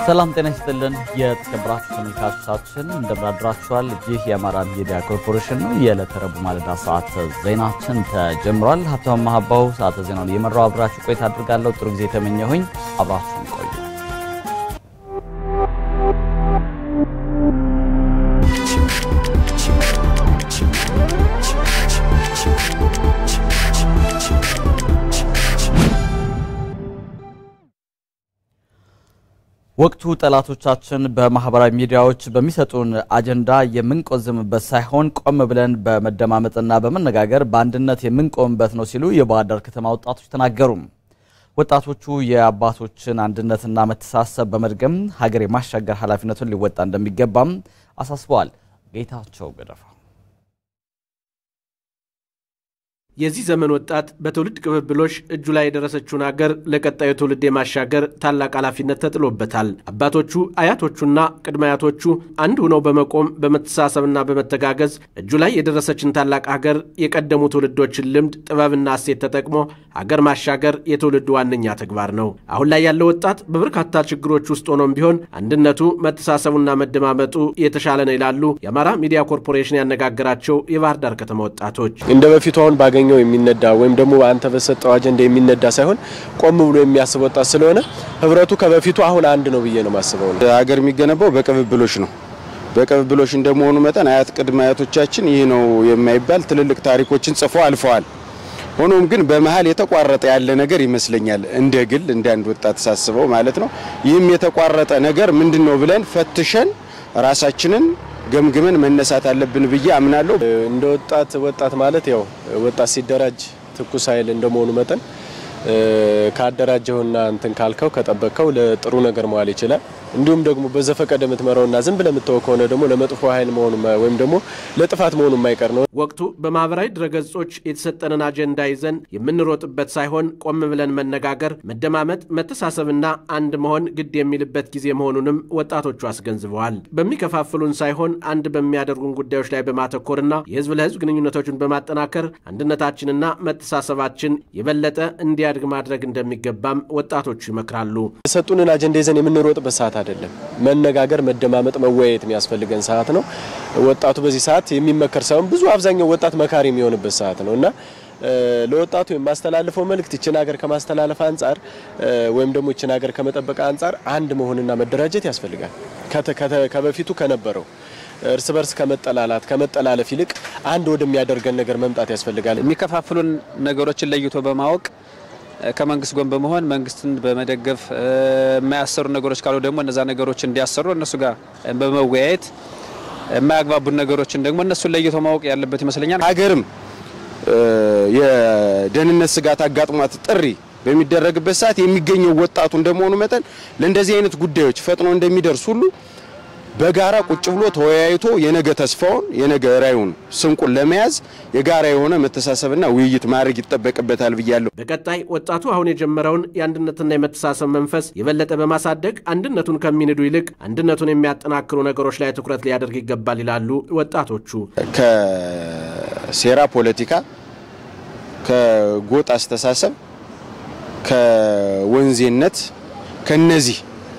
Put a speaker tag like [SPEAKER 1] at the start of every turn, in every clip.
[SPEAKER 1] ሰላም ጤና ይስጥልን። የተከበራችሁ ተመልካቾቻችን እንደምናድራችኋል። ይህ የአማራ ሚዲያ ኮርፖሬሽን ነው። የዕለተ ረቡዕ ማለዳ ሰዓት ዜናችን ተጀምሯል። ሀብታሙ ማህባው ሰዓተ ዜናውን እየመራው አብራችሁ ቆይታ አድርጋለሁ። ጥሩ ጊዜ የተመኘሁኝ፣ አብራችሁን ቆዩ። ወቅቱ ጠላቶቻችን በማህበራዊ ሚዲያዎች በሚሰጡን አጀንዳ የምንቆዝምበት ሳይሆን ቆም ብለን በመደማመጥና በመነጋገር በአንድነት የምንቆምበት ነው ሲሉ የባህር ዳር ከተማ ወጣቶች ተናገሩ። ወጣቶቹ የአባቶችን አንድነትና መተሳሰብ በመድገም ሀገር የማሻገር ኃላፊነቱን ሊወጣ እንደሚገባም አሳስበዋል። ጌታቸው ገደፋ
[SPEAKER 2] የዚህ ዘመን ወጣት በትውልድ ቅብብሎሽ እጁ ላይ የደረሰችውን ሀገር ለቀጣዩ ትውልድ የማሻገር ታላቅ ኃላፊነት ተጥሎበታል። አባቶቹ አያቶቹና ቅድመ አያቶቹ አንድ ሆነው በመቆም በመተሳሰብና በመተጋገዝ እጁ ላይ የደረሰችን ታላቅ ሀገር የቀደሙ ትውልዶችን ልምድ፣ ጥበብና እሴት ተጠቅሞ ሀገር ማሻገር የትውልዱ ዋነኛ ተግባር ነው። አሁን ላይ ያለው ወጣት በበርካታ ችግሮች ውስጥ ሆኖም ቢሆን አንድነቱ፣ መተሳሰቡና መደማመጡ የተሻለ ነው ይላሉ የአማራ ሚዲያ ኮርፖሬሽን ያነጋገራቸው የባህር ዳር ከተማ ወጣቶች
[SPEAKER 3] እንደ በፊቱ አሁን ባገኘው የሚነዳ ወይም ደግሞ አንተ በሰጠው አጀንዳ የሚነዳ ሳይሆን ቆም ብሎ የሚያስብ ወጣት ስለሆነ ህብረቱ ከበፊቱ አሁን አንድ ነው ብዬ ነው የማስበው።
[SPEAKER 4] ሀገር የሚገነባው በቅብብሎሽ ነው። በቅብብሎሽ እንደመሆኑ መጠን አያት ቅድመ አያቶቻችን ይህ ነው የማይባል ትልልቅ ታሪኮችን ጽፎ አልፈዋል። ሆኖም ግን በመሀል የተቋረጠ ያለ ነገር ይመስለኛል፣ እንደ ግል እንደ አንድ ወጣት ሳስበው ማለት ነው። ይህም የተቋረጠ ነገር ምንድን ነው ብለን ፈትሸን ራሳችንን ገምግመን መነሳት አለብን ብዬ አምናለሁ።
[SPEAKER 3] እንደ ወጣት ወጣት ማለት ያው ወጣት ሲደራጅ ትኩስ ኃይል እንደመሆኑ መጠን ካደራጀውና እንትን ካልከው ከጠበቅከው ለጥሩ ነገር መዋል ይችላል። እንዲሁም ደግሞ በዘፈቀደ የምትመራውና ዝም ብለህ የምትተወው ከሆነ ደግሞ ለመጥፎ ኃይል መሆኑ ወይም ደግሞ ለጥፋት መሆኑ የማይቀር ነው።
[SPEAKER 2] ወቅቱ በማህበራዊ ድረገጾች የተሰጠንን አጀንዳ ይዘን የምንሮጥበት ሳይሆን ቆም ብለን መነጋገር፣ መደማመጥ፣ መተሳሰብና አንድ መሆን ግድ የሚልበት ጊዜ መሆኑንም ወጣቶቹ አስገንዝበዋል። በሚከፋፍሉን ሳይሆን አንድ በሚያደርጉን ጉዳዮች ላይ በማተኮርና የህዝብ ለህዝብ ግንኙነቶችን በማጠናከር አንድነታችንና መተሳሰባችን የበለጠ እንዲያድግ ማድረግ እንደሚገባም ወጣቶቹ ይመክራሉ።
[SPEAKER 3] የሰጡንን አጀንዳ ይዘን የምንሮጥበት ሰዓት አይደለም። መነጋገር፣ መደማመጥ፣ መወያየት የሚያስፈልገን ሰዓት ነው። ወጣቱ በዚህ ሰዓት የሚመከር ሳይሆን ብዙ አብዛኛው ወጣት መካሪ የሚሆንበት ሰዓት ነው እና ለወጣቱ የማስተላልፈው መልእክት ይችን ሀገር ከማስተላለፍ አንጻር ወይም ደግሞ ይችን ሀገር ከመጠበቅ አንጻር አንድ መሆንና መደራጀት ያስፈልጋል። ከበፊቱ ከነበረው እርስ በርስ ከመጠላላት ከመጠላለፍ ይልቅ አንድ ወደሚያደርገን ነገር መምጣት ያስፈልጋል።
[SPEAKER 5] የሚከፋፍሉን ነገሮችን ለይቶ በማወቅ ከመንግስት ጎን በመሆን መንግስትን በመደገፍ የማያሰሩ ነገሮች ካሉ ደግሞ እነዛ ነገሮች እንዲያሰሩ እነሱ ጋር በመወያየት የማያግባቡን ነገሮችን ደግሞ እነሱን ለይቶ ማወቅ ያለበት ይመስለኛል።
[SPEAKER 4] ሀገርም የደህንነት ስጋት አጋጥሟት ጥሪ በሚደረግበት ሰዓት የሚገኘው ወጣቱ እንደመሆኑ መጠን ለእንደዚህ አይነት ጉዳዮች ፈጥኖ እንደሚደርስ ሁሉ በጋራ ቁጭ ብሎ ተወያይቶ የነገ ተስፋውን የነገ ራዕዩን ስንቁን ለመያዝ የጋራ የሆነ መተሳሰብና ውይይት ማድረግ ይጠበቅበታል ብያለሁ።
[SPEAKER 2] በቀጣይ ወጣቱ አሁን የጀመረውን የአንድነትና የመተሳሰብ መንፈስ የበለጠ በማሳደግ አንድነቱን ከሚንዱ ይልቅ አንድነቱን የሚያጠናክሩ ነገሮች ላይ ትኩረት ሊያደርግ ይገባል ይላሉ ወጣቶቹ።
[SPEAKER 4] ከሴራ ፖለቲካ፣ ከጎጥ አስተሳሰብ፣ ከወንዜነት ከነዚህ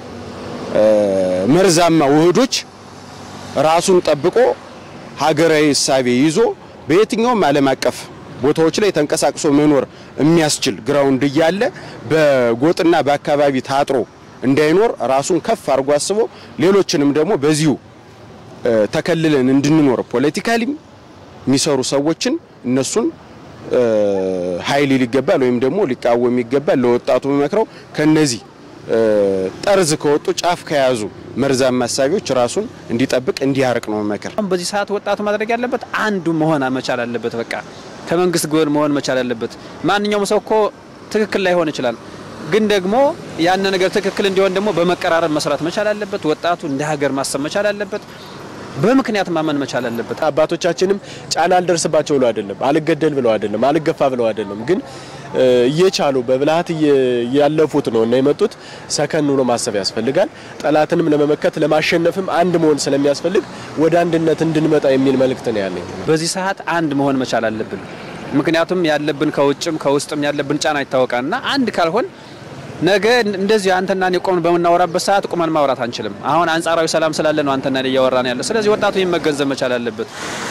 [SPEAKER 4] መርዛማ ውህዶች ራሱን ጠብቆ ሀገራዊ እሳቤ ይዞ በየትኛውም ዓለም አቀፍ ቦታዎች ላይ ተንቀሳቅሶ መኖር የሚያስችል ግራውንድ እያለ በጎጥና በአካባቢ ታጥሮ እንዳይኖር ራሱን ከፍ አድርጎ አስቦ ሌሎችንም ደግሞ በዚሁ ተከልለን እንድንኖር ፖለቲካሊም የሚሰሩ ሰዎችን እነሱን ኃይል ሊገባል ወይም ደግሞ ሊቃወም ይገባል። ለወጣቱ መክረው ከነዚህ ጠርዝ ከወጡ ጫፍ ከያዙ መርዛማ ሀሳቢዎች ራሱን እንዲጠብቅ እንዲያርቅ ነው መመከር።
[SPEAKER 5] በዚህ ሰዓት ወጣቱ ማድረግ ያለበት አንዱ መሆን መቻል አለበት። በቃ ከመንግስት ጎን መሆን መቻል አለበት። ማንኛውም ሰው እኮ ትክክል ላይሆን ይችላል፣ ግን ደግሞ ያን ነገር ትክክል እንዲሆን ደግሞ በመቀራረብ መስራት መቻል አለበት። ወጣቱ እንደ ሀገር ማሰብ መቻል አለበት። በምክንያት ማመን መቻል አለበት።
[SPEAKER 3] አባቶቻችንም ጫና አልደርስባቸው ብለው አይደለም፣ አልገደል ብለው አይደለም፣ አልገፋ ብለው አይደለም ግን እየቻሉ በብልሃት ያለፉት ነው እና የመጡት ሰከን ብሎ ማሰብ ያስፈልጋል። ጠላትንም ለመመከት ለማሸነፍም አንድ መሆን ስለሚያስፈልግ ወደ አንድነት እንድንመጣ የሚል መልእክት ነው ያለኝ።
[SPEAKER 5] በዚህ ሰዓት አንድ መሆን መቻል አለብን። ምክንያቱም ያለብን ከውጭም ከውስጥም ያለብን ጫና ይታወቃል እና አንድ ካልሆን ነገ እንደዚህ አንተና እኔ ቆምን በምናወራበት ሰዓት ቁመን ማውራት አንችልም። አሁን አንጻራዊ ሰላም ስላለ ነው አንተና እኔ እያወራን ያለ። ስለዚህ ወጣቱ ይህን መገንዘብ መቻል አለበት።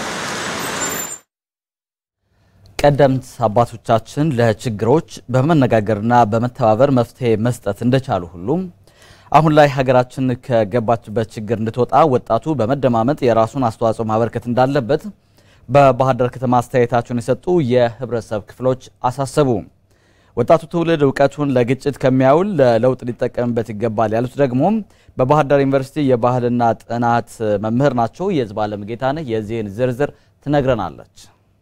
[SPEAKER 1] ቀደምት አባቶቻችን ለችግሮች በመነጋገርና በመተባበር መፍትሄ መስጠት እንደቻሉ ሁሉም አሁን ላይ ሀገራችን ከገባችበት ችግር እንድትወጣ ወጣቱ በመደማመጥ የራሱን አስተዋጽኦ ማበርከት እንዳለበት በባህር ዳር ከተማ አስተያየታቸውን የሰጡ የህብረተሰብ ክፍሎች አሳሰቡ። ወጣቱ ትውልድ እውቀቱን ለግጭት ከሚያውል ለለውጥ ሊጠቀምበት ይገባል ያሉት ደግሞ በባህር ዳር ዩኒቨርሲቲ የባህልና ጥናት መምህር ናቸው። የህዝብ አለም ጌታነህ የዚህን ዝርዝር ትነግረናለች።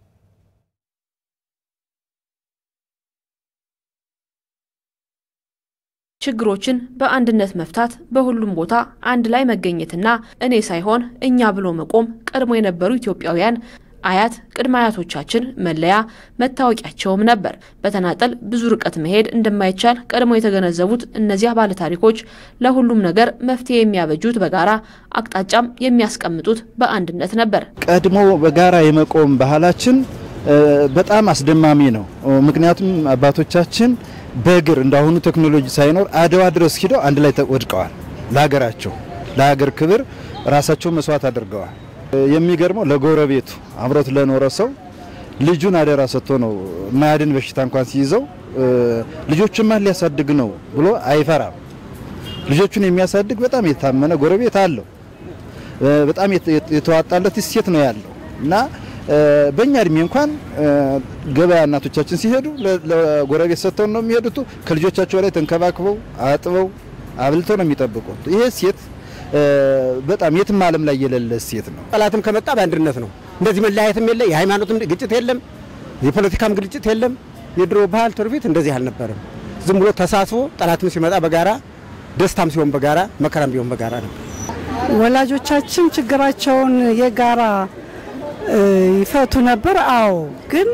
[SPEAKER 6] ችግሮችን በአንድነት መፍታት በሁሉም ቦታ አንድ ላይ መገኘትና እኔ ሳይሆን እኛ ብሎ መቆም ቀድሞ የነበሩ ኢትዮጵያውያን አያት ቅድመ አያቶቻችን መለያ መታወቂያቸውም ነበር። በተናጠል ብዙ ርቀት መሄድ እንደማይቻል ቀድሞ የተገነዘቡት እነዚያ ባለታሪኮች ለሁሉም ነገር መፍትሄ የሚያበጁት በጋራ አቅጣጫም የሚያስቀምጡት በአንድነት ነበር።
[SPEAKER 7] ቀድሞ በጋራ የመቆም ባህላችን በጣም አስደማሚ ነው። ምክንያቱም አባቶቻችን በእግር እንዳሁኑ ቴክኖሎጂ ሳይኖር አድዋ ድረስ ሂደው አንድ ላይ ወድቀዋል። ለሀገራቸው ለሀገር ክብር ራሳቸው መስዋዕት አድርገዋል። የሚገርመው ለጎረቤቱ አብሮት ለኖረ ሰው ልጁን አደራ ሰጥቶ ነው ማያድን በሽታ እንኳን ሲይዘው ልጆችን ማን ሊያሳድግ ነው ብሎ አይፈራም። ልጆቹን የሚያሳድግ በጣም የታመነ ጎረቤት አለው። በጣም የተዋጣለት እሴት ነው ያለው እና በእኛ እድሜ እንኳን ገበያ እናቶቻችን ሲሄዱ ለጎረቤት ሰጥተው ነው የሚሄዱት። ከልጆቻቸው ላይ ተንከባክበው አጥበው አብልተው ነው የሚጠብቁት። ይሄ እሴት በጣም የትም ዓለም ላይ የሌለ እሴት ነው።
[SPEAKER 8] ጠላትም ከመጣ በአንድነት ነው። እንደዚህ መለያየትም የለ፣ የሃይማኖትም ግጭት የለም፣ የፖለቲካም ግጭት የለም። የድሮ ባህል ትውፊት እንደዚህ አልነበረም። ዝም ብሎ ተሳስቦ ጠላትም ሲመጣ በጋራ ደስታም ሲሆን በጋራ መከራም ቢሆን በጋራ ነው።
[SPEAKER 9] ወላጆቻችን ችግራቸውን የጋራ ይፈቱ ነበር። አዎ፣ ግን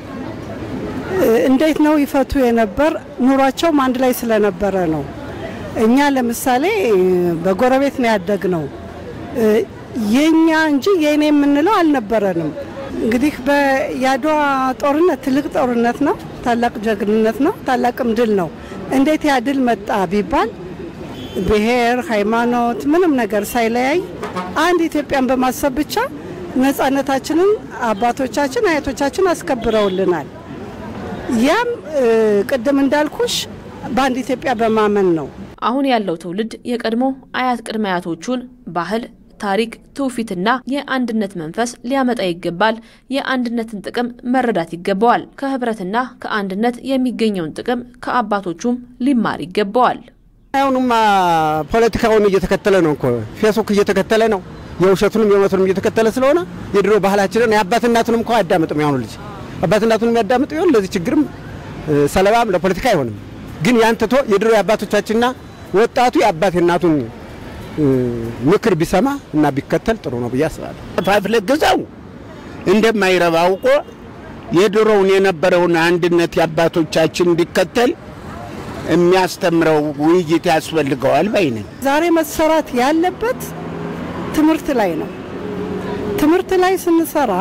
[SPEAKER 9] እንዴት ነው ይፈቱ የነበር? ኑሯቸውም አንድ ላይ ስለነበረ ነው። እኛ ለምሳሌ በጎረቤት ነው ያደግነው። የኛ እንጂ የእኔ የምንለው አልነበረንም። እንግዲህ የአድዋ ጦርነት ትልቅ ጦርነት ነው፣ ታላቅ ጀግንነት ነው፣ ታላቅም ድል ነው። እንዴት ያ ድል መጣ ቢባል ብሔር፣ ሃይማኖት፣ ምንም ነገር ሳይለያይ አንድ ኢትዮጵያን በማሰብ ብቻ ነጻነታችንን አባቶቻችን አያቶቻችን አስከብረውልናል። ያም ቅድም እንዳልኩሽ በአንድ ኢትዮጵያ በማመን ነው።
[SPEAKER 6] አሁን ያለው ትውልድ የቀድሞ አያት ቅድመ አያቶቹን ባህል፣ ታሪክ፣ ትውፊትና የአንድነት መንፈስ ሊያመጣ ይገባል። የአንድነትን ጥቅም መረዳት ይገባዋል። ከህብረትና ከአንድነት የሚገኘውን ጥቅም ከአባቶቹም ሊማር ይገባዋል።
[SPEAKER 8] አሁንማ ፖለቲካውን እየተከተለ ነው እኮ ፌስቡክ እየተከተለ ነው። የውሸቱንም የእውነቱንም እየተከተለ ስለሆነ የድሮ ባህላችንን የአባት እናቱንም እኮ አያዳምጥም። ያሁኑ ልጅ አባት እናቱንም ያዳምጥ ይሆን? ለዚህ ችግርም ሰለባም ለፖለቲካ አይሆንም። ግን ያን ትቶ የድሮ የአባቶቻችንና ወጣቱ የአባት እናቱን ምክር ቢሰማ እና ቢከተል ጥሩ ነው ብዬ አስባለሁ።
[SPEAKER 10] ፋፍለግዛው እንደማይረባ አውቆ የድሮውን የነበረውን አንድነት የአባቶቻችን እንዲከተል የሚያስተምረው ውይይት ያስፈልገዋል ባይ ነኝ።
[SPEAKER 9] ዛሬ መሰራት ያለበት ትምህርት ላይ ነው። ትምህርት ላይ ስንሰራ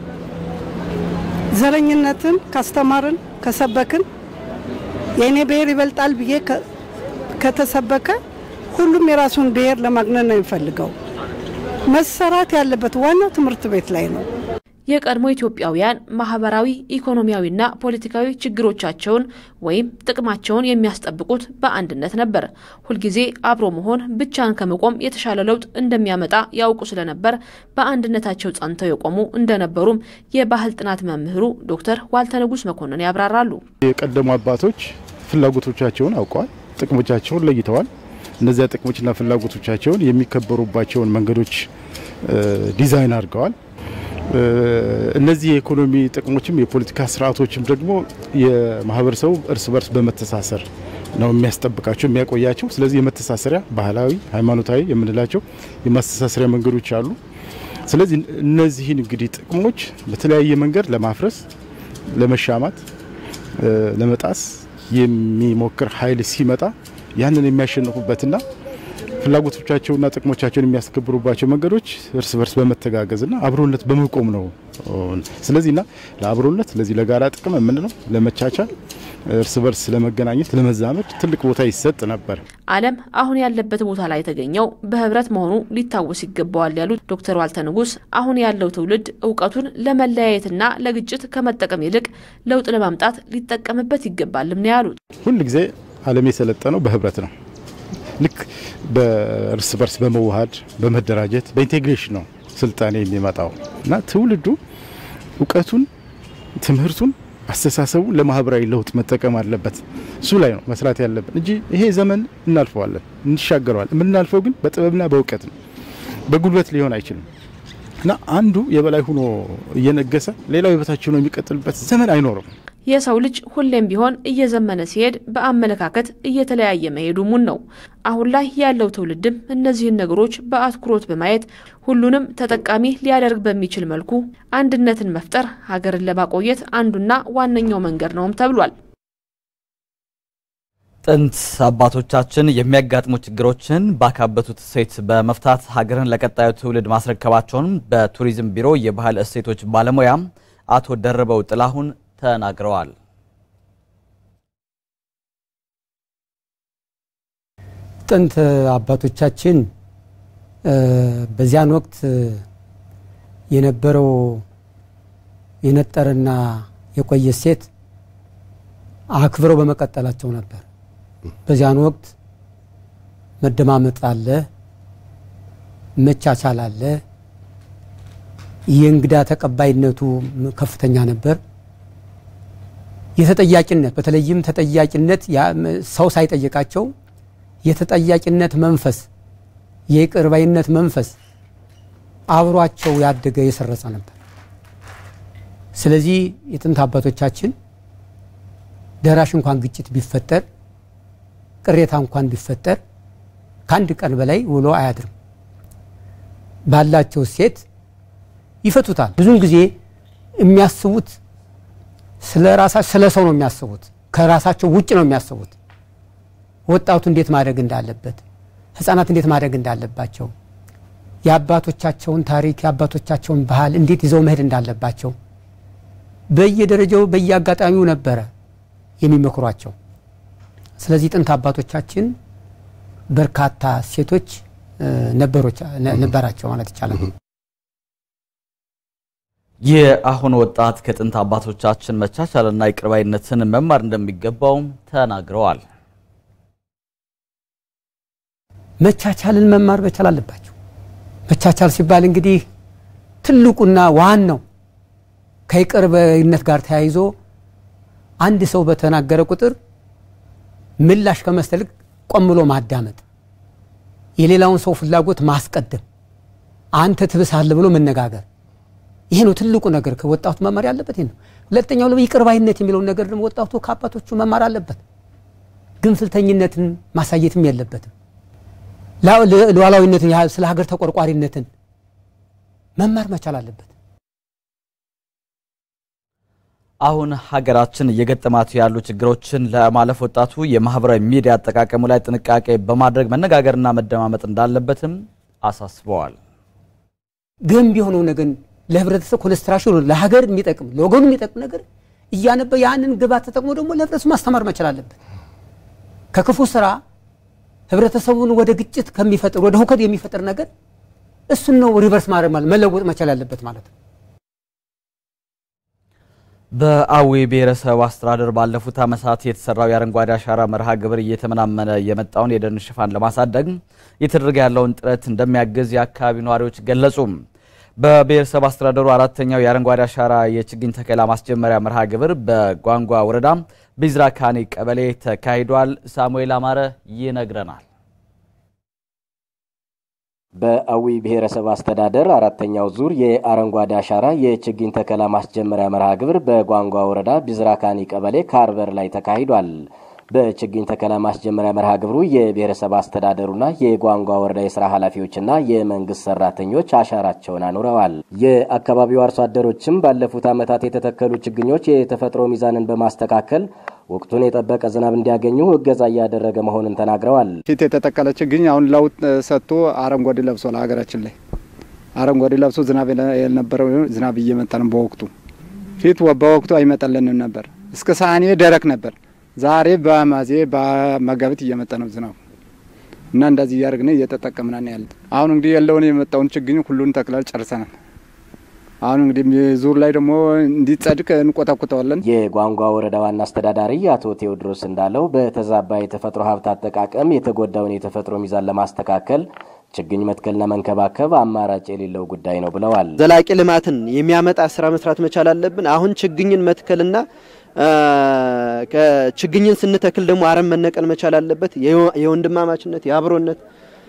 [SPEAKER 9] ዘረኝነትን ካስተማርን ከሰበክን የእኔ ብሔር ይበልጣል ብዬ ከተሰበከ ሁሉም የራሱን ብሔር ለማግነን ነው የሚፈልገው። መሰራት ያለበት ዋናው ትምህርት ቤት ላይ ነው።
[SPEAKER 6] የቀድሞ ኢትዮጵያውያን ማህበራዊ፣ ኢኮኖሚያዊና ፖለቲካዊ ችግሮቻቸውን ወይም ጥቅማቸውን የሚያስጠብቁት በአንድነት ነበር። ሁልጊዜ አብሮ መሆን ብቻን ከመቆም የተሻለ ለውጥ እንደሚያመጣ ያውቁ ስለነበር በአንድነታቸው ጸንተው የቆሙ እንደነበሩም የባህል ጥናት መምህሩ ዶክተር ዋልተ ንጉስ መኮንን ያብራራሉ።
[SPEAKER 11] የቀደሙ አባቶች ፍላጎቶቻቸውን አውቀዋል፣ ጥቅሞቻቸውን ለይተዋል። እነዚያ ጥቅሞችና ፍላጎቶቻቸውን የሚከበሩባቸውን መንገዶች ዲዛይን አድርገዋል። እነዚህ የኢኮኖሚ ጥቅሞችም የፖለቲካ ስርዓቶችም ደግሞ የማህበረሰቡ እርስ በርስ በመተሳሰር ነው የሚያስጠብቃቸው የሚያቆያቸው። ስለዚህ የመተሳሰሪያ ባህላዊ፣ ሃይማኖታዊ የምንላቸው የማስተሳሰሪያ መንገዶች አሉ። ስለዚህ እነዚህን እንግዲህ ጥቅሞች በተለያየ መንገድ ለማፍረስ፣ ለመሻማት፣ ለመጣስ የሚሞክር ኃይል ሲመጣ ያንን የሚያሸንፉበትና ፍላጎቶቻቸውና ጥቅሞቻቸውን የሚያስከብሩባቸው መንገዶች እርስ በርስ በመተጋገዝና አብሮነት በመቆም ነው። ስለዚህና ለአብሮነት ለዚህ ለጋራ ጥቅም የምንለው ለመቻቻል እርስ በርስ ለመገናኘት ለመዛመድ ትልቅ ቦታ ይሰጥ ነበር።
[SPEAKER 6] ዓለም አሁን ያለበት ቦታ ላይ የተገኘው በህብረት መሆኑ ሊታወስ ይገባዋል ያሉት ዶክተር ዋልተ ንጉስ አሁን ያለው ትውልድ እውቀቱን ለመለያየትና ለግጭት ከመጠቀም ይልቅ ለውጥ ለማምጣት ሊጠቀምበት ይገባልም ነው ያሉት።
[SPEAKER 11] ሁል ጊዜ ዓለም የሰለጠነው በህብረት ነው። ልክ በእርስ በርስ በመዋሃድ በመደራጀት በኢንቴግሬሽን ነው ስልጣኔ የሚመጣው እና ትውልዱ እውቀቱን፣ ትምህርቱን፣ አስተሳሰቡን ለማህበራዊ ለውጥ መጠቀም አለበት። እሱ ላይ ነው መስራት ያለብን እንጂ ይሄ ዘመን እናልፈዋለን፣ እንሻገረዋል። የምናልፈው ግን በጥበብና በእውቀት ነው። በጉልበት ሊሆን አይችልም እና አንዱ የበላይ ሆኖ እየነገሰ ሌላው የበታች ሆኖ የሚቀጥልበት ዘመን አይኖርም።
[SPEAKER 6] የሰው ልጅ ሁሌም ቢሆን እየዘመነ ሲሄድ በአመለካከት እየተለያየ መሄዱ ሙን ነው። አሁን ላይ ያለው ትውልድም እነዚህን ነገሮች በአትኩሮት በማየት ሁሉንም ተጠቃሚ ሊያደርግ በሚችል መልኩ አንድነትን መፍጠር ሀገርን ለማቆየት አንዱና ዋነኛው መንገድ ነውም ተብሏል።
[SPEAKER 1] ጥንት አባቶቻችን የሚያጋጥሙ ችግሮችን ባካበቱት እሴት በመፍታት ሀገርን ለቀጣዩ ትውልድ ማስረከባቸውን በቱሪዝም ቢሮ የባህል እሴቶች ባለሙያ አቶ ደርበው ጥላሁን ተናግረዋል።
[SPEAKER 12] ጥንት አባቶቻችን በዚያን ወቅት የነበረው የነጠረና የቆየ እሴት አክብረው በመቀጠላቸው ነበር። በዚያን ወቅት መደማመጥ አለ፣ መቻቻል አለ። የእንግዳ ተቀባይነቱ ከፍተኛ ነበር። የተጠያቂነት በተለይም ተጠያቂነት ሰው ሳይጠይቃቸው የተጠያቂነት መንፈስ የይቅርባይነት መንፈስ አብሯቸው ያደገ የሰረጸ ነበር። ስለዚህ የጥንት አባቶቻችን ደራሽ እንኳን ግጭት ቢፈጠር ቅሬታ እንኳን ቢፈጠር ከአንድ ቀን በላይ ውሎ አያድርም። ባላቸው ሴት ይፈቱታል። ብዙውን ጊዜ የሚያስቡት ስለ ራሳቸው ስለ ሰው ነው የሚያስቡት። ከራሳቸው ውጭ ነው የሚያስቡት። ወጣቱ እንዴት ማድረግ እንዳለበት፣ ህፃናት እንዴት ማድረግ እንዳለባቸው፣ የአባቶቻቸውን ታሪክ የአባቶቻቸውን ባህል እንዴት ይዘው መሄድ እንዳለባቸው በየደረጃው በየአጋጣሚው ነበረ የሚመክሯቸው። ስለዚህ ጥንት አባቶቻችን በርካታ ሴቶች ነበራቸው ማለት ይቻላል።
[SPEAKER 1] የአሁኑ ወጣት ከጥንት አባቶቻችን መቻቻልና ይቅርባይነትን መማር እንደሚገባው ተናግረዋል።
[SPEAKER 12] መቻቻልን መማር መቻል አለባቸው። መቻቻል ሲባል እንግዲህ ትልቁና ዋናው ከይቅርባይነት ጋር ተያይዞ አንድ ሰው በተናገረ ቁጥር ምላሽ ከመስጠት ይልቅ ቆም ብሎ ማዳመጥ፣ የሌላውን ሰው ፍላጎት ማስቀደም፣ አንተ ትብሳለህ ብሎ መነጋገር ይሄ ነው ትልቁ ነገር ከወጣቱ መማር ያለበት ይሄ ነው። ሁለተኛው ደግሞ ይቅር ባይነት የሚለውን ነገር ደግሞ ወጣቱ ከአባቶቹ መማር አለበት። ግንፍልተኝነትን ማሳየትም የለበትም። ሉዓላዊነትን ስለ ሀገር ተቆርቋሪነትን መማር መቻል አለበት።
[SPEAKER 1] አሁን ሀገራችን እየገጠማት ያሉ ችግሮችን ለማለፍ ወጣቱ የማህበራዊ ሚዲያ አጠቃቀሙ ላይ ጥንቃቄ በማድረግ መነጋገርና መደማመጥ እንዳለበትም አሳስበዋል።
[SPEAKER 12] ገንቢ የሆነው ነገር ለህብረተሰብ ኮንስትራክሽን ለሀገር የሚጠቅም ለወገኑ የሚጠቅም ነገር እያነበ ያንን ግባት ተጠቅሞ ደግሞ ለህብረተሰቡ ማስተማር መቻል አለበት። ከክፉ ስራ ህብረተሰቡን ወደ ግጭት ከሚፈጥር ወደ ሁከት የሚፈጥር ነገር እሱን ነው ሪቨርስ ማድረግ ማለት መለወጥ መቻል ያለበት ማለት ነው።
[SPEAKER 1] በአዊ ብሔረሰብ አስተዳደር ባለፉት ዓመታት የተሰራው የአረንጓዴ አሻራ መርሃ ግብር እየተመናመነ የመጣውን የደን ሽፋን ለማሳደግ እየተደረገ ያለውን ጥረት እንደሚያግዝ የአካባቢው ነዋሪዎች ገለጹ። በብሔረሰብ አስተዳደሩ አራተኛው የአረንጓዴ አሻራ የችግኝ ተከላ ማስጀመሪያ መርሃ ግብር በጓንጓ ወረዳ ቢዝራ ካኒ ቀበሌ ተካሂዷል። ሳሙኤል አማረ ይነግረናል።
[SPEAKER 13] በአዊ ብሔረሰብ አስተዳደር አራተኛው ዙር የአረንጓዴ አሻራ የችግኝ ተከላ ማስጀመሪያ መርሃ ግብር በጓንጓ ወረዳ ቢዝራ ካኒ ቀበሌ ካርበር ላይ ተካሂዷል። በችግኝ ተከላ ማስጀመሪያ መርሃ ግብሩ የብሔረሰብ አስተዳደሩና የጓንጓ ወረዳ የስራ ኃላፊዎችና የመንግስት ሰራተኞች አሻራቸውን አኑረዋል። የአካባቢው አርሶ አደሮችም ባለፉት ዓመታት የተተከሉ ችግኞች የተፈጥሮ ሚዛንን በማስተካከል ወቅቱን የጠበቀ ዝናብ እንዲያገኙ እገዛ እያደረገ መሆኑን ተናግረዋል።
[SPEAKER 14] ፊት የተተከለ ችግኝ አሁን ለውጥ ሰጥቶ አረንጓዴ ለብሷል። ሀገራችን ላይ አረንጓዴ ለብሶ ዝናብ የነበረው ዝናብ እየመጣ ነው። በወቅቱ ፊት በወቅቱ አይመጣልንም ነበር። እስከ ሰኔ ደረቅ ነበር። ዛሬ በማዜ በመጋቢት እየመጣ ነው ዝናቡ እና እንደዚህ እያደረግን እየተጠቀምናን ያለ አሁን እንግዲህ ያለውን የመጣውን ችግኝ ሁሉን ተክላል ጨርሰናል። አሁን እንግዲህ ዙር ላይ ደግሞ እንዲጸድቅ እንቆታኩተዋለን።
[SPEAKER 13] የጓንጓ ወረዳ ዋና አስተዳዳሪ አቶ ቴዎድሮስ እንዳለው በተዛባ የተፈጥሮ ሀብት አጠቃቀም የተጎዳውን የተፈጥሮ ሚዛን ለማስተካከል ችግኝ መትከልና መንከባከብ አማራጭ የሌለው ጉዳይ ነው ብለዋል።
[SPEAKER 15] ዘላቂ ልማትን የሚያመጣ ስራ መስራት መቻል አለብን። አሁን ችግኝን መትከልና ችግኝን ስንተክል ደግሞ አረም መነቀል መቻል አለበት። የወንድማማችነት የአብሮነት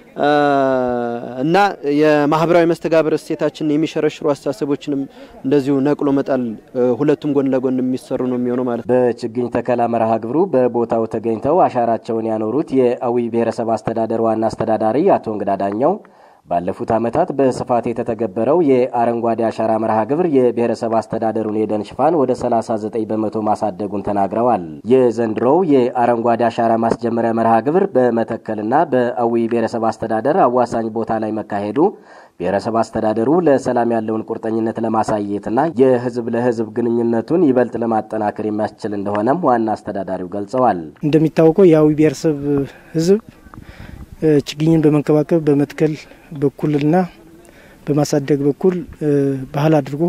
[SPEAKER 15] እና የማህበራዊ መስተጋብር እሴታችንን የሚሸረሽሩ አስተሳሰቦችንም እንደዚሁ ነቅሎ መጣል ሁለቱም ጎን ለጎን የሚሰሩ ነው የሚሆነው ማለት ነው።
[SPEAKER 13] በችግኝ ተከላ መርሃ ግብሩ በቦታው ተገኝተው አሻራቸውን ያኖሩት የአዊ ብሔረሰብ አስተዳደር ዋና አስተዳዳሪ አቶ እንግዳ ዳኛው ባለፉት ዓመታት በስፋት የተተገበረው የአረንጓዴ አሻራ መርሃ ግብር የብሔረሰብ አስተዳደሩን የደን ሽፋን ወደ 39 በመቶ ማሳደጉን ተናግረዋል። የዘንድሮው የአረንጓዴ አሻራ ማስጀመሪያ መርሃ ግብር በመተከልና በአዊ ብሔረሰብ አስተዳደር አዋሳኝ ቦታ ላይ መካሄዱ ብሔረሰብ አስተዳደሩ ለሰላም ያለውን ቁርጠኝነት ለማሳየትና የህዝብ ለህዝብ ግንኙነቱን ይበልጥ ለማጠናከር የሚያስችል እንደሆነም ዋና አስተዳዳሪው ገልጸዋል።
[SPEAKER 16] እንደሚታወቀው የአዊ ብሔረሰብ ህዝብ ችግኝን በመንከባከብ በመትከል በኩልና በማሳደግ በኩል ባህል አድርጎ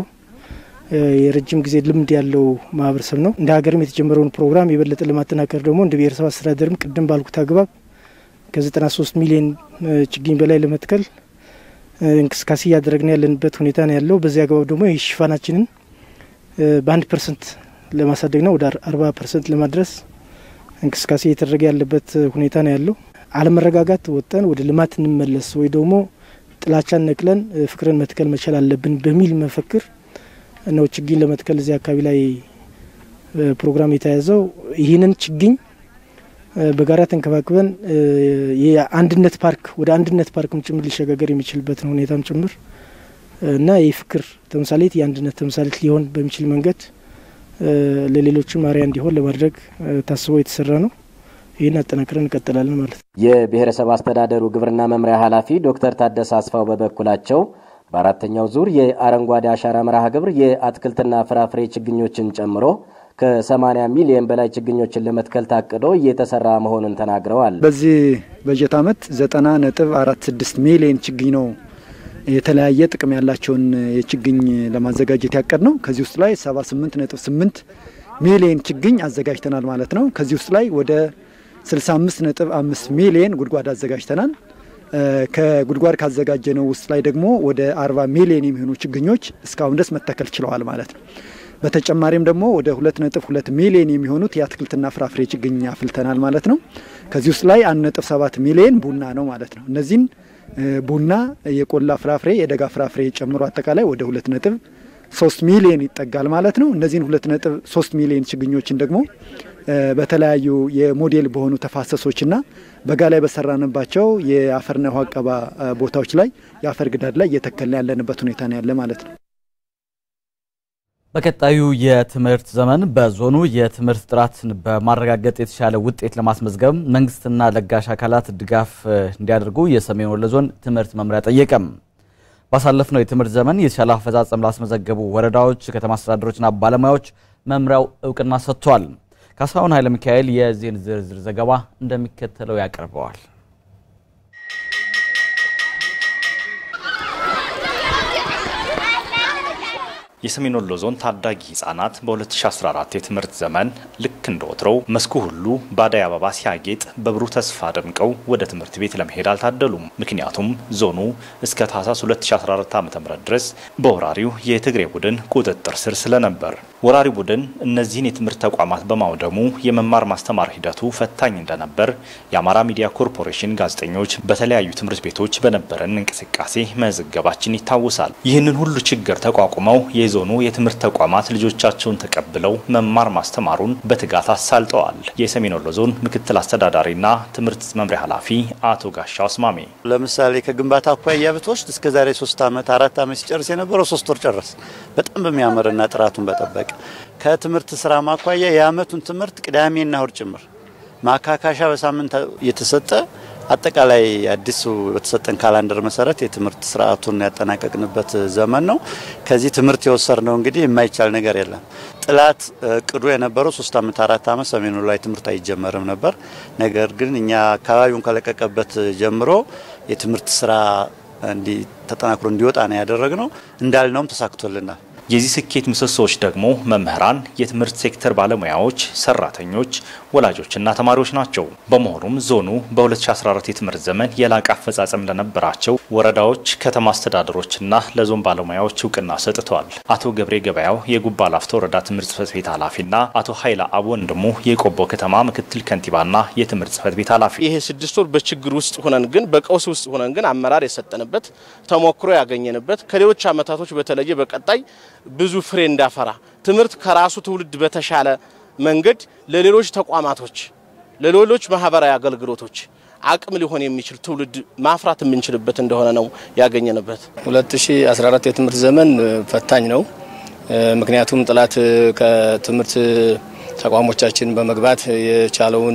[SPEAKER 16] የረጅም ጊዜ ልምድ ያለው ማህበረሰብ ነው። እንደ ሀገርም የተጀመረውን ፕሮግራም የበለጠ ለማጠናከር ደግሞ እንደ ብሔረሰብ አስተዳደርም ቅድም ባልኩት አግባብ ከ93 ሚሊዮን ችግኝ በላይ ለመትከል እንቅስቃሴ እያደረግን ያለንበት ሁኔታ ነው ያለው። በዚህ አግባብ ደግሞ ይህ ሽፋናችንን በአንድ ፐርሰንት ለማሳደግ ነው ወደ አርባ ፐርሰንት ለማድረስ እንቅስቃሴ እየተደረገ ያለበት ሁኔታ ነው ያለው። አለመረጋጋት ወጠን ወደ ልማት እንመለስ ወይ ደግሞ ጥላቻን ነቅለን ፍቅርን መትከል መቻል አለብን በሚል መፈክር ነው ችግኝ ለመትከል እዚህ አካባቢ ላይ ፕሮግራም የተያዘው። ይህንን ችግኝ በጋራ ተንከባክበን የአንድነት ፓርክ ወደ አንድነት ፓርክም ጭምር ሊሸጋገር የሚችልበትን ሁኔታም ጭምር እና የፍቅር ተምሳሌት የአንድነት ተምሳሌት ሊሆን በሚችል መንገድ ለሌሎችም አርአያ እንዲሆን ለማድረግ ታስቦ የተሰራ ነው። ይህን አጠናክረን እንቀጥላለን ማለት ነው።
[SPEAKER 13] የብሔረሰብ አስተዳደሩ ግብርና መምሪያ ኃላፊ ዶክተር ታደሰ አስፋው በበኩላቸው በአራተኛው ዙር የአረንጓዴ አሻራ መርሃ ግብር የአትክልትና ፍራፍሬ ችግኞችን ጨምሮ ከ80 ሚሊዮን በላይ ችግኞችን ለመትከል ታቅዶ እየተሰራ መሆኑን ተናግረዋል።
[SPEAKER 14] በዚህ በጀት ዓመት 90 ነጥብ 46 ሚሊዮን ችግኝ ነው የተለያየ ጥቅም ያላቸውን የችግኝ ለማዘጋጀት ያቀድ ነው። ከዚህ ውስጥ ላይ 78 ነጥብ 8 ሚሊዮን ችግኝ አዘጋጅተናል ማለት ነው። ከዚህ ውስጥ ላይ ወደ 65 ነጥብ 5 ሚሊዮን ጉድጓድ አዘጋጅተናል። ከጉድጓድ ካዘጋጀነው ውስጥ ላይ ደግሞ ወደ 40 ሚሊዮን የሚሆኑ ችግኞች እስካሁን ድረስ መተከል ችለዋል ማለት ነው። በተጨማሪም ደግሞ ወደ 2.2 ሚሊዮን የሚሆኑት የአትክልትና ፍራፍሬ ችግኝ አፍልተናል ማለት ነው። ከዚህ ውስጥ ላይ 1.7 ሚሊዮን ቡና ነው ማለት ነው። እነዚህን ቡና፣ የቆላ ፍራፍሬ፣ የደጋ ፍራፍሬ ጨምሮ አጠቃላይ ወደ 2.3 ሚሊዮን ይጠጋል ማለት ነው። እነዚህን 2.3 ሚሊዮን ችግኞችን ደግሞ በተለያዩ የሞዴል በሆኑ ተፋሰሶችና በጋ ላይ በሰራንባቸው የአፈርና ውሃ አቀባ ቦታዎች ላይ የአፈር ግዳድ ላይ እየተከልን ያለንበት ሁኔታ ነው ያለ ማለት ነው።
[SPEAKER 1] በቀጣዩ የትምህርት ዘመን በዞኑ የትምህርት ጥራትን በማረጋገጥ የተሻለ ውጤት ለማስመዝገብ መንግስትና ለጋሽ አካላት ድጋፍ እንዲያደርጉ የሰሜን ወሎ ዞን ትምህርት መምሪያ ጠየቀም። ባሳለፍነው የትምህርት ዘመን የተሻለ አፈጻጸም ላስመዘገቡ ወረዳዎች፣ ከተማ አስተዳደሮችና ባለሙያዎች መምሪያው እውቅና ሰጥቷል። ካሳሁን ኃይለ ሚካኤል የዚህን ዝርዝር ዘገባ እንደሚከተለው ያቀርበዋል።
[SPEAKER 17] የሰሜን ወሎ ዞን ታዳጊ ህጻናት በ2014 የትምህርት ዘመን ልክ እንደ ወትሮው መስኩ ሁሉ በአደይ አበባ ሲያጌጥ በብሩህ ተስፋ ደምቀው ወደ ትምህርት ቤት ለመሄድ አልታደሉም። ምክንያቱም ዞኑ እስከ ታህሳስ 2014 ዓ ም ድረስ በወራሪው የትግሬ ቡድን ቁጥጥር ስር ስለነበር ወራሪ ቡድን እነዚህን የትምህርት ተቋማት በማውደሙ የመማር ማስተማር ሂደቱ ፈታኝ እንደነበር የአማራ ሚዲያ ኮርፖሬሽን ጋዜጠኞች በተለያዩ ትምህርት ቤቶች በነበረን እንቅስቃሴ መዘገባችን ይታወሳል። ይህንን ሁሉ ችግር ተቋቁመው የዞኑ የትምህርት ተቋማት ልጆቻቸውን ተቀብለው መማር ማስተማሩን በትጋት አሳልጠዋል። የሰሜን ወሎ ዞን ምክትል አስተዳዳሪና ትምህርት መምሪያ ኃላፊ አቶ ጋሻው አስማሜ
[SPEAKER 18] ለምሳሌ ከግንባታ አኳያ ብትወስድ እስከ ዛሬ ሶስት ዓመት አራት ዓመት ሲጨርስ የነበረው ሶስት ወር ጨረስ በጣም በሚያምርና ጥራቱን በጠበቀ ከትምህርት ስራ ማኳያ የአመቱን ትምህርት ቅዳሜና እሁድ ጭምር ማካካሻ በሳምንት የተሰጠ አጠቃላይ አዲሱ በተሰጠን ካላንደር መሰረት የትምህርት ስርዓቱን ያጠናቀቅንበት ዘመን ነው። ከዚህ ትምህርት የወሰድነው እንግዲህ የማይቻል ነገር የለም። ጥላት እቅዱ የነበረው ሶስት አመት አራት አመት ሰሜኑ ላይ ትምህርት አይጀመርም ነበር። ነገር ግን እኛ አካባቢውን ከለቀቀበት ጀምሮ የትምህርት ስራ እንዲ ተጠናክሮ እንዲወጣ ነው ያደረግነው። እንዳልነውም ተሳክቶልናል።
[SPEAKER 17] የዚህ ስኬት ምሰሶዎች ደግሞ መምህራን፣ የትምህርት ሴክተር ባለሙያዎች፣ ሰራተኞች፣ ወላጆችና ተማሪዎች ናቸው። በመሆኑም ዞኑ በ2014 የትምህርት ዘመን የላቀ አፈጻጸም ለነበራቸው ወረዳዎች፣ ከተማ አስተዳደሮችና ለዞን ባለሙያዎች እውቅና ሰጥተዋል። አቶ ገብሬ ገበያው የጉባ ላፍቶ ወረዳ ትምህርት ጽህፈት ቤት ኃላፊና አቶ ኃይለ አብ ወንድሙ የቆቦ ከተማ ምክትል ከንቲባና የትምህርት ጽህፈት ቤት ኃላፊ
[SPEAKER 19] ይሄ ስድስት ወር በችግር ውስጥ ሆነን ግን በቀውስ ውስጥ ሆነን ግን አመራር የሰጠንበት ተሞክሮ ያገኘንበት ከሌሎች አመታቶች በተለየ በቀጣይ ብዙ ፍሬ እንዳፈራ ትምህርት ከራሱ ትውልድ በተሻለ መንገድ ለሌሎች ተቋማቶች፣ ለሌሎች ማህበራዊ አገልግሎቶች አቅም ሊሆን የሚችል ትውልድ ማፍራት የምንችልበት እንደሆነ ነው ያገኘንበት።
[SPEAKER 20] 2014 የትምህርት ዘመን ፈታኝ ነው። ምክንያቱም ጠላት ከትምህርት ተቋሞቻችን በመግባት የቻለውን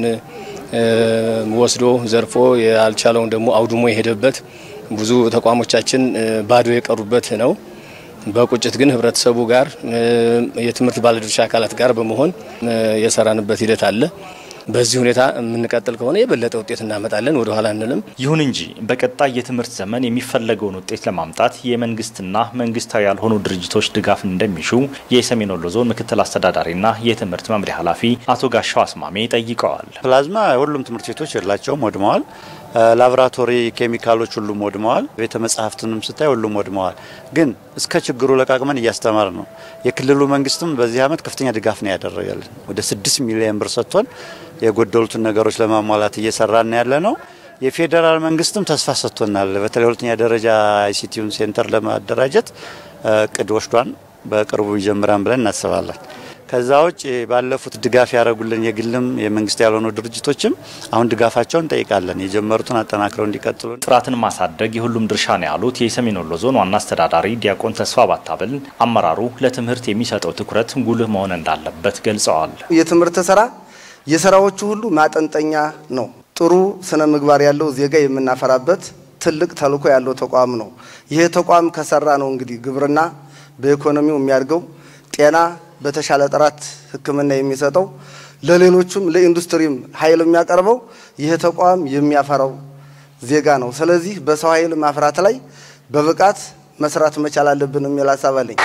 [SPEAKER 20] ወስዶ ዘርፎ ያልቻለውን ደግሞ አውድሞ የሄደበት ብዙ ተቋሞቻችን ባዶ የቀሩበት ነው። በቁጭት ግን ህብረተሰቡ ጋር የትምህርት ባለድርሻ አካላት ጋር በመሆን የሰራንበት ሂደት አለ። በዚህ ሁኔታ የምንቀጥል ከሆነ የበለጠ ውጤት እናመጣለን፣ ወደ ኋላ አንልም።
[SPEAKER 17] ይሁን እንጂ በቀጣይ የትምህርት ዘመን የሚፈለገውን ውጤት ለማምጣት የመንግስትና መንግስታዊ ያልሆኑ ድርጅቶች ድጋፍ እንደሚሹ የሰሜን ወሎ ዞን ምክትል አስተዳዳሪና የትምህርት መምሪያ ኃላፊ አቶ ጋሻው አስማሜ ጠይቀዋል።
[SPEAKER 18] ፕላዝማ ሁሉም ትምህርት ቤቶች የላቸውም፣ ወድመዋል። ላቦራቶሪ ኬሚካሎች ሁሉም ወድመዋል። ቤተ መጻሕፍትንም ስታይ ሁሉም ወድመዋል። ግን እስከ ችግሩ ለቃቅመን እያስተማር ነው። የክልሉ መንግስትም በዚህ ዓመት ከፍተኛ ድጋፍ ነው ያደረገልን። ወደ ስድስት ሚሊዮን ብር ሰጥቶን የጎደሉትን ነገሮች ለማሟላት እየሰራን ያለ ነው። የፌዴራል መንግስትም ተስፋ ሰጥቶናል። በተለይ ሁለተኛ ደረጃ አይሲቲውን ሴንተር ለማደራጀት እቅድ ወስዷን በቅርቡ ይጀምራን ብለን እናስባለን። ከዛ ውጭ ባለፉት ድጋፍ ያደረጉልን የግልም የመንግስት ያልሆኑ ድርጅቶችም አሁን ድጋፋቸውን እንጠይቃለን። የጀመሩትን አጠናክረው እንዲቀጥሉ።
[SPEAKER 17] ጥራትን ማሳደግ የሁሉም ድርሻ ነው ያሉት የሰሜን ወሎ ዞን ዋና አስተዳዳሪ ዲያቆን ተስፋ ባታብል አመራሩ ለትምህርት የሚሰጠው ትኩረት ጉልህ መሆን እንዳለበት ገልጸዋል።
[SPEAKER 21] የትምህርት ስራ የስራዎቹ ሁሉ ማጠንጠኛ ነው። ጥሩ ስነ ምግባር ያለው ዜጋ የምናፈራበት ትልቅ ተልዕኮ ያለው ተቋም ነው። ይሄ ተቋም ከሰራ ነው እንግዲህ ግብርና በኢኮኖሚው የሚያድገው ጤና በተሻለ ጥራት ሕክምና የሚሰጠው ለሌሎቹም ለኢንዱስትሪም ኃይል የሚያቀርበው ይህ ተቋም የሚያፈራው ዜጋ ነው። ስለዚህ በሰው ኃይል ማፍራት ላይ በብቃት መስራት መቻል አለብን የሚል ሀሳብ አለኝ።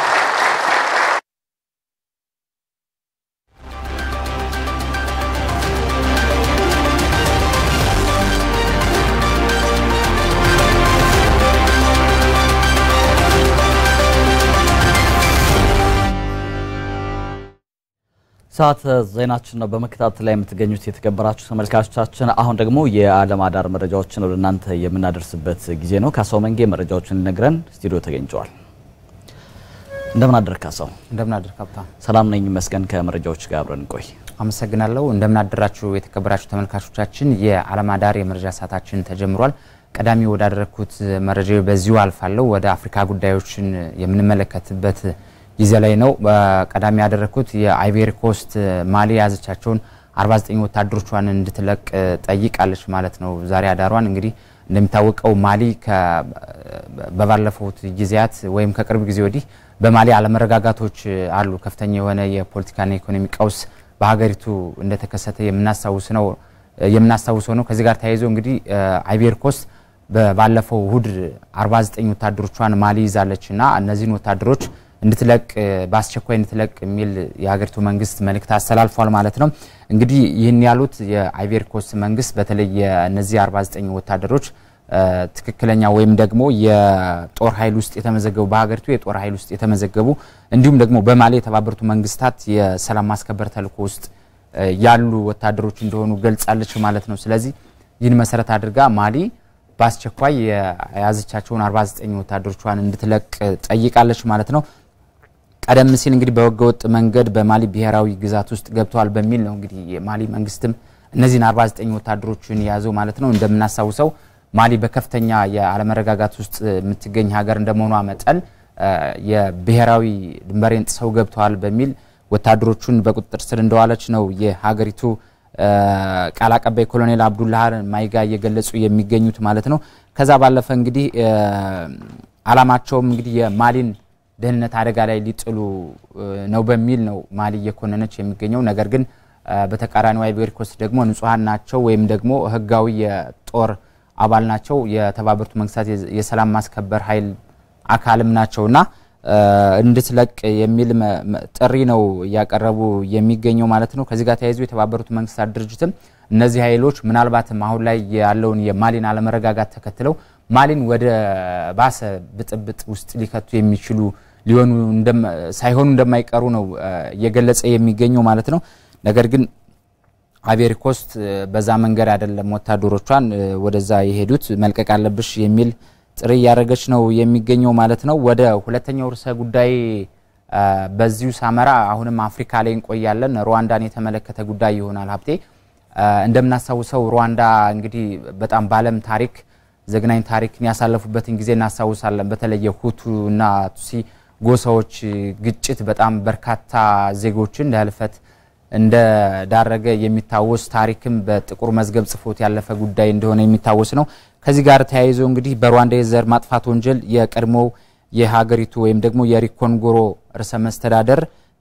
[SPEAKER 1] ሰዓት ዜናችን ነው በመከታተል ላይ የምትገኙት የተከበራችሁ ተመልካቾቻችን። አሁን ደግሞ የዓለም አዳር መረጃዎችን ወደ እናንተ የምናደርስበት ጊዜ ነው። ካሳው መንጌ መረጃዎችን ሊነግረን ስቱዲዮ ተገኝተዋል። እንደምን አደርክ ካሳው?
[SPEAKER 22] እንደምን አደርክ ሀብታም?
[SPEAKER 1] ሰላም ነኝ ይመስገን። ከመረጃዎች ጋር አብረን እንቆይ።
[SPEAKER 22] አመሰግናለሁ። እንደምን አደራችሁ የተከበራችሁ ተመልካቾቻችን። የዓለም አዳር የመረጃ ሰዓታችን ተጀምሯል። ቀዳሚ ወዳደረግኩት መረጃ በዚሁ አልፋለሁ። ወደ አፍሪካ ጉዳዮችን የምንመለከትበት ጊዜ ላይ ነው። ቀዳሚ ያደረግኩት የአይቬሪ ኮስት ማሊ የያዘቻቸውን 49 ወታደሮቿን እንድትለቅ ጠይቃለች ማለት ነው። ዛሬ አዳሯን እንግዲህ እንደሚታወቀው ማሊ በባለፉት ጊዜያት ወይም ከቅርብ ጊዜ ወዲህ በማሊ አለመረጋጋቶች አሉ። ከፍተኛ የሆነ የፖለቲካና ኢኮኖሚ ቀውስ በሀገሪቱ እንደተከሰተ የምናስታውስ ነው የምናስታውሰው ነው። ከዚህ ጋር ተያይዞ እንግዲህ አይቬሪ ኮስት ባለፈው እሁድ 49 ወታደሮቿን ማሊ ይዛለች እና እነዚህን ወታደሮች እንድትለቅ በአስቸኳይ እንድትለቅ የሚል የሀገሪቱ መንግስት መልእክት አስተላልፏል ማለት ነው። እንግዲህ ይህን ያሉት የአይቬሪ ኮስት መንግስት በተለይ የእነዚህ 49 ወታደሮች ትክክለኛ ወይም ደግሞ የጦር ኃይል ውስጥ የተመዘገቡ በሀገሪቱ የጦር ኃይል ውስጥ የተመዘገቡ እንዲሁም ደግሞ በማሊ የተባበሩት መንግስታት የሰላም ማስከበር ተልዕኮ ውስጥ ያሉ ወታደሮች እንደሆኑ ገልጻለች ማለት ነው። ስለዚህ ይህን መሰረት አድርጋ ማሊ በአስቸኳይ የያዘቻቸውን 49 ወታደሮቿን እንድትለቅ ጠይቃለች ማለት ነው። ቀደም ሲል እንግዲህ በህገወጥ መንገድ በማሊ ብሔራዊ ግዛት ውስጥ ገብተዋል በሚል ነው እንግዲህ የማሊ መንግስትም እነዚህን 49 ወታደሮችን የያዘው ማለት ነው። እንደምናስታውሰው ማሊ በከፍተኛ የአለመረጋጋት ውስጥ የምትገኝ ሀገር እንደመሆኗ መጠን የብሔራዊ ድንበሬን ጥሰው ገብተዋል በሚል ወታደሮቹን በቁጥጥር ስር እንደዋለች ነው የሀገሪቱ ቃል አቀባይ ኮሎኔል አብዱላህ ማይጋ እየገለጹ የሚገኙት ማለት ነው። ከዛ ባለፈ እንግዲህ አላማቸውም እንግዲህ የማሊን ደህንነት አደጋ ላይ ሊጥሉ ነው በሚል ነው ማሊ እየኮነነች የሚገኘው። ነገር ግን በተቃራኒው አይቮሪ ኮስት ደግሞ ንጹሐን ናቸው ወይም ደግሞ ህጋዊ የጦር አባል ናቸው፣ የተባበሩት መንግስታት የሰላም ማስከበር ኃይል አካልም ናቸውና እንድትለቅ የሚል ጥሪ ነው እያቀረቡ የሚገኘው ማለት ነው። ከዚህ ጋር ተያይዞ የተባበሩት መንግስታት ድርጅትም እነዚህ ኃይሎች ምናልባትም አሁን ላይ ያለውን የማሊን አለመረጋጋት ተከትለው ማሊን ወደ ባሰ ብጥብጥ ውስጥ ሊከቱ የሚችሉ ሊሆኑ ሳይሆኑ እንደማይቀሩ ነው እየገለጸ የሚገኘው ማለት ነው። ነገር ግን አይቮሪ ኮስት በዛ መንገድ አይደለም ወታደሮቿን ወደዛ የሄዱት መልቀቅ አለብሽ የሚል ጥሪ እያደረገች ነው የሚገኘው ማለት ነው። ወደ ሁለተኛው ርዕሰ ጉዳይ በዚሁ ሳመራ አሁንም አፍሪካ ላይ እንቆያለን። ሩዋንዳን የተመለከተ ጉዳይ ይሆናል። ሀብቴ እንደምናስታውሰው ሩዋንዳ እንግዲህ በጣም በዓለም ታሪክ ዘግናኝ ታሪክን ያሳለፉበትን ጊዜ እናስታውሳለን። በተለይ የሁቱ እና ቱሲ ጎሳዎች ግጭት በጣም በርካታ ዜጎችን ለህልፈት እንደዳረገ የሚታወስ ታሪክም በጥቁር መዝገብ ጽፎት ያለፈ ጉዳይ እንደሆነ የሚታወስ ነው። ከዚህ ጋር ተያይዞ እንግዲህ በሩዋንዳ የዘር ማጥፋት ወንጀል የቀድሞው የሀገሪቱ ወይም ደግሞ የሪኮንጎሮ ርዕሰ መስተዳደር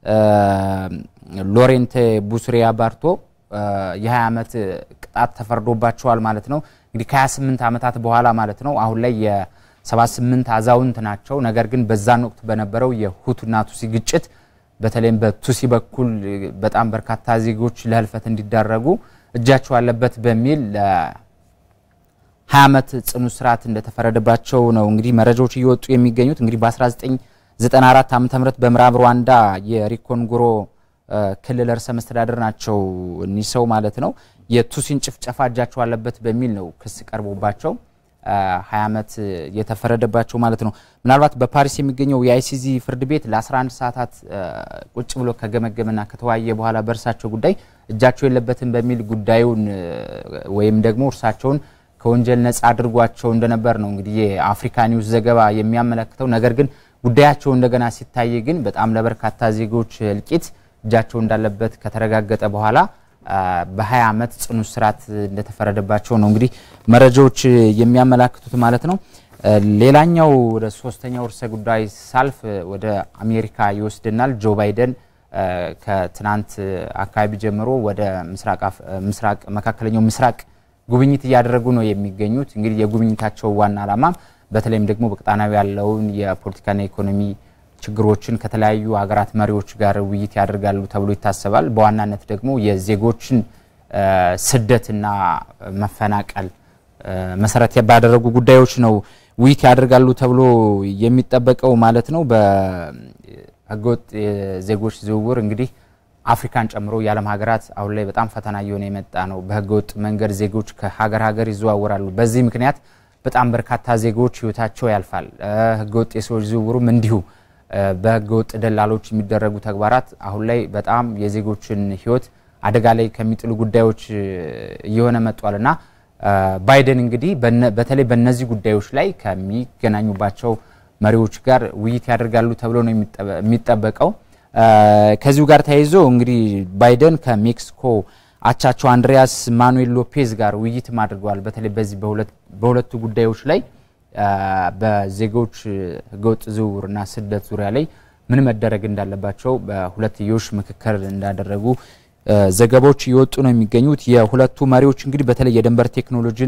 [SPEAKER 22] ሎሬንቴ ቡስሪያ ባርቶ የ20 ዓመት ቅጣት ተፈርዶባቸዋል ማለት ነው። እንግዲህ ከ28 ዓመታት በኋላ ማለት ነው። አሁን ላይ የ78 አዛውንት ናቸው። ነገር ግን በዛን ወቅት በነበረው የሁቱና ቱሲ ግጭት በተለይም በቱሲ በኩል በጣም በርካታ ዜጎች ለህልፈት እንዲዳረጉ እጃቸው አለበት በሚል ሀያ ዓመት ጽኑ እስራት እንደተፈረደባቸው ነው እንግዲህ መረጃዎች እየወጡ የሚገኙት። እንግዲህ በ1994 ዓ ም በምዕራብ ሩዋንዳ የሪኮንጎሮ ክልል ርዕሰ መስተዳደር ናቸው እኒህ ሰው ማለት ነው። የቱሲን ጭፍጨፋ እጃቸው አለበት በሚል ነው ክስ ቀርቦባቸው ሀያ ዓመት የተፈረደባቸው ማለት ነው። ምናልባት በፓሪስ የሚገኘው የአይሲዚ ፍርድ ቤት ለ11 ሰዓታት ቁጭ ብሎ ከገመገመና ከተወያየ በኋላ በእርሳቸው ጉዳይ እጃቸው የለበትም በሚል ጉዳዩን ወይም ደግሞ እርሳቸውን ከወንጀል ነጻ አድርጓቸው እንደነበር ነው እንግዲህ የአፍሪካ ኒውስ ዘገባ የሚያመለክተው። ነገር ግን ጉዳያቸው እንደገና ሲታይ ግን በጣም ለበርካታ ዜጎች እልቂት እጃቸው እንዳለበት ከተረጋገጠ በኋላ በ20 ዓመት ጽኑ እስራት እንደተፈረደባቸው ነው እንግዲህ መረጃዎች የሚያመላክቱት ማለት ነው። ሌላኛው ወደ ሶስተኛው ርዕሰ ጉዳይ ሳልፍ ወደ አሜሪካ ይወስድናል። ጆ ባይደን ከትናንት አካባቢ ጀምሮ ወደ ምስራቅ መካከለኛው ምስራቅ ጉብኝት እያደረጉ ነው የሚገኙት። እንግዲህ የጉብኝታቸው ዋና ዓላማ በተለይም ደግሞ በቀጣናዊ ያለውን የፖለቲካና ኢኮኖሚ ችግሮችን ከተለያዩ ሀገራት መሪዎች ጋር ውይይት ያደርጋሉ ተብሎ ይታሰባል። በዋናነት ደግሞ የዜጎችን ስደትና መፈናቀል መሰረት ባደረጉ ጉዳዮች ነው ውይይት ያደርጋሉ ተብሎ የሚጠበቀው ማለት ነው። በህገወጥ የዜጎች ዝውውር እንግዲህ አፍሪካን ጨምሮ የዓለም ሀገራት አሁን ላይ በጣም ፈተና እየሆነ የመጣ ነው። በህገወጥ መንገድ ዜጎች ከሀገር ሀገር ይዘዋወራሉ። በዚህ ምክንያት በጣም በርካታ ዜጎች ህይወታቸው ያልፋል። ህገወጥ የሰዎች ዝውውሩም እንዲሁ በህገወጥ ደላሎች የሚደረጉ ተግባራት አሁን ላይ በጣም የዜጎችን ህይወት አደጋ ላይ ከሚጥሉ ጉዳዮች እየሆነ መጥቷል እና ባይደን እንግዲህ በተለይ በእነዚህ ጉዳዮች ላይ ከሚገናኙባቸው መሪዎች ጋር ውይይት ያደርጋሉ ተብሎ ነው የሚጠበቀው። ከዚሁ ጋር ተያይዞ እንግዲህ ባይደን ከሜክሲኮ አቻቸው አንድሪያስ ማኑኤል ሎፔዝ ጋር ውይይትም አድርገዋል። በተለይ በዚህ በሁለቱ ጉዳዮች ላይ በዜጎች ህገወጥ ዝውውርና ስደት ዙሪያ ላይ ምን መደረግ እንዳለባቸው በሁለትዮሽ ምክክር እንዳደረጉ ዘገባዎች እየወጡ ነው የሚገኙት። የሁለቱ መሪዎች እንግዲህ በተለይ የድንበር ቴክኖሎጂን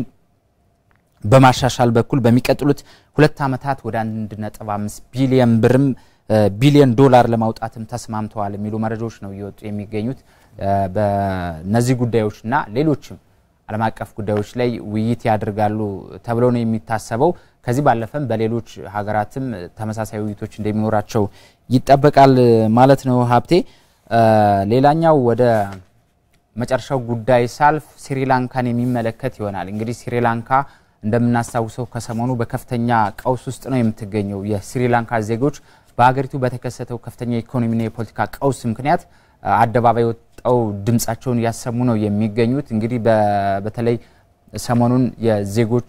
[SPEAKER 22] በማሻሻል በኩል በሚቀጥሉት ሁለት ዓመታት ወደ 1.5 ቢሊዮን ብርም ቢሊዮን ዶላር ለማውጣትም ተስማምተዋል የሚሉ መረጃዎች ነው እየወጡ የሚገኙት። በነዚህ ጉዳዮችና ሌሎችም ዓለም አቀፍ ጉዳዮች ላይ ውይይት ያደርጋሉ ተብሎ ነው የሚታሰበው። ከዚህ ባለፈም በሌሎች ሀገራትም ተመሳሳይ ውይይቶች እንደሚኖራቸው ይጠበቃል ማለት ነው። ሀብቴ ሌላኛው ወደ መጨረሻው ጉዳይ ሳልፍ ስሪላንካን የሚመለከት ይሆናል። እንግዲህ ስሪላንካ እንደምናስታውሰው ከሰሞኑ በከፍተኛ ቀውስ ውስጥ ነው የምትገኘው። የስሪላንካ ዜጎች በሀገሪቱ በተከሰተው ከፍተኛ የኢኮኖሚና የፖለቲካ ቀውስ ምክንያት አደባባይ ወጥተው ድምጻቸውን እያሰሙ ነው የሚገኙት። እንግዲህ በተለይ ሰሞኑን የዜጎች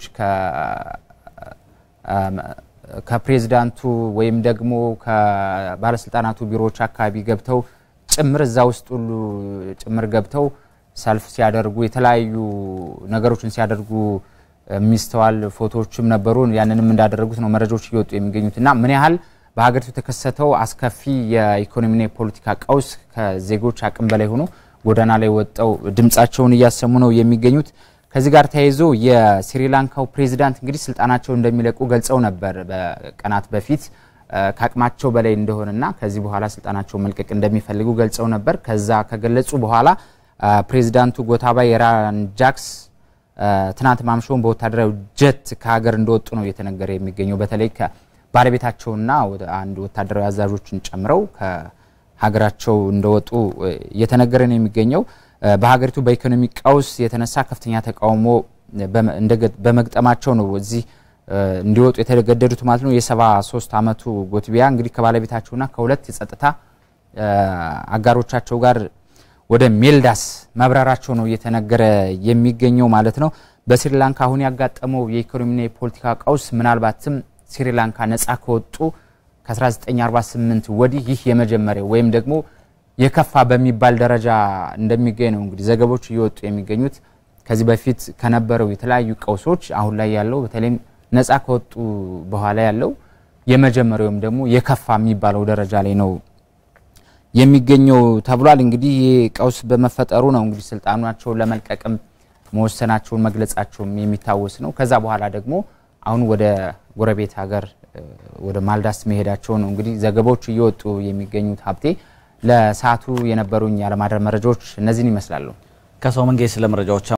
[SPEAKER 22] ከፕሬዝዳንቱ ወይም ደግሞ ከባለስልጣናቱ ቢሮዎች አካባቢ ገብተው ጭምር እዛ ውስጥ ሁሉ ጭምር ገብተው ሰልፍ ሲያደርጉ የተለያዩ ነገሮችን ሲያደርጉ የሚስተዋል ፎቶዎችም ነበሩ። ያንንም እንዳደረጉት ነው መረጃዎች እየወጡ የሚገኙት እና ምን ያህል በሀገሪቱ የተከሰተው አስከፊ የኢኮኖሚና የፖለቲካ ቀውስ ከዜጎች አቅም በላይ ሆኖ ጎዳና ላይ ወጠው ድምጻቸውን እያሰሙ ነው የሚገኙት። ከዚህ ጋር ተያይዞ የስሪላንካው ፕሬዚዳንት እንግዲህ ስልጣናቸውን እንደሚለቁ ገልጸው ነበር በቀናት በፊት ከአቅማቸው በላይ እንደሆነና ከዚህ በኋላ ስልጣናቸው መልቀቅ እንደሚፈልጉ ገልጸው ነበር። ከዛ ከገለጹ በኋላ ፕሬዚዳንቱ ጎታባያ ራጃፓክሳ ትናንት ማምሻውን በወታደራዊ ጀት ከሀገር እንደወጡ ነው እየተነገረ የሚገኘው። በተለይ ባለቤታቸውና አንድ ወታደራዊ አዛዦችን ጨምረው ከሀገራቸው እንደወጡ እየተነገረ ነው የሚገኘው። በሀገሪቱ በኢኮኖሚ ቀውስ የተነሳ ከፍተኛ ተቃውሞ በመግጠማቸው ነው እዚህ እንዲወጡ የተገደዱት ማለት ነው። የሰባ ሶስት አመቱ ጎትቢያ እንግዲህ ከባለቤታቸውና ከሁለት የጸጥታ አጋሮቻቸው ጋር ወደ ሜልዳስ መብረራቸው ነው እየተነገረ የሚገኘው ማለት ነው። በስሪላንካ አሁን ያጋጠመው የኢኮኖሚና የፖለቲካ ቀውስ ምናልባትም ስሪላንካ ነጻ ከወጡ ከ1948 ወዲህ ይህ የመጀመሪያው ወይም ደግሞ የከፋ በሚባል ደረጃ እንደሚገኝ ነው እንግዲህ ዘገቦች እየወጡ የሚገኙት። ከዚህ በፊት ከነበረው የተለያዩ ቀውሶች አሁን ላይ ያለው በተለይም ነጻ ከወጡ በኋላ ያለው የመጀመሪያውም ደግሞ የከፋ የሚባለው ደረጃ ላይ ነው የሚገኘው ተብሏል። እንግዲህ ይህ ቀውስ በመፈጠሩ ነው እንግዲህ ስልጣናቸውን ለመልቀቅም መወሰናቸውን መግለጻቸውም የሚታወስ ነው። ከዛ በኋላ ደግሞ አሁን ወደ ጎረቤት ሀገር ወደ ማልዳስ መሄዳቸው ነው እንግዲህ ዘገባዎች እየወጡ የሚገኙት። ሀብቴ ለሰዓቱ የነበሩኝ ያለማደር መረጃዎች እነዚህን ይመስላሉ።
[SPEAKER 1] ከሰው መንገድ ስለ መረጃዎች